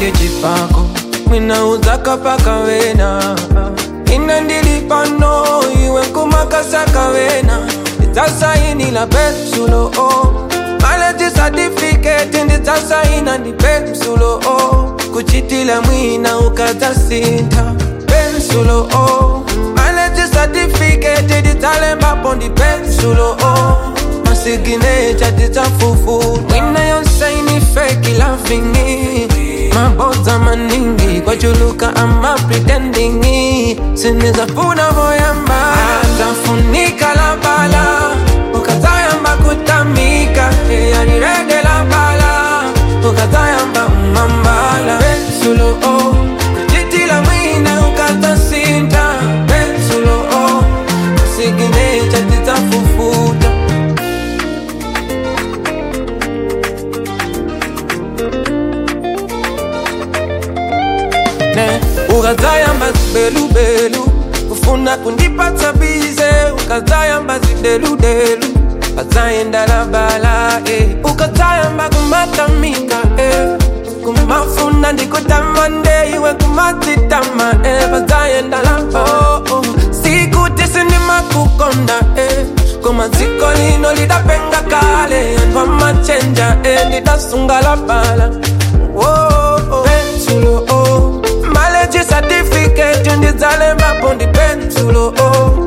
ndipake chipako mwina udzakapaka wena ine ndili pano iwe nkumakasaka wena ndidzasainila pensulo o maleji certificate ndidzasaina ndi pensulo o kuchitila mwina ukadzasintha pensulo o maleji certificate ndidzalembapo ndi pensulo o masiginecha tidzafufu mwina yonsaini feki lavingi mabodza maningi kwachuluka ama pretendingi sinizafuna voyamba atafunika la bala ukazayamba kutamika eyanirede la bala ukazayamba umambala pensulo o kuchitila mwina ukatasinta pensulo o masiginecha tidzafufuta ne ukazayamba zibelubelu kufuna kundipatsa bize ukazayamba zideludelu azayenda labala eh. ukazayamba kumatamika eh. kumafuna ndikutamande iwe kumatitama eh. bazayenda labo oh, oh. sikuti sindimakukonda eh. kumaziko lino lidapenga kale anthu machenja eh. ndidasunga labala oh, oh. pensulo oh. maleji certificate ndidzalembapo ndi pensulo oh.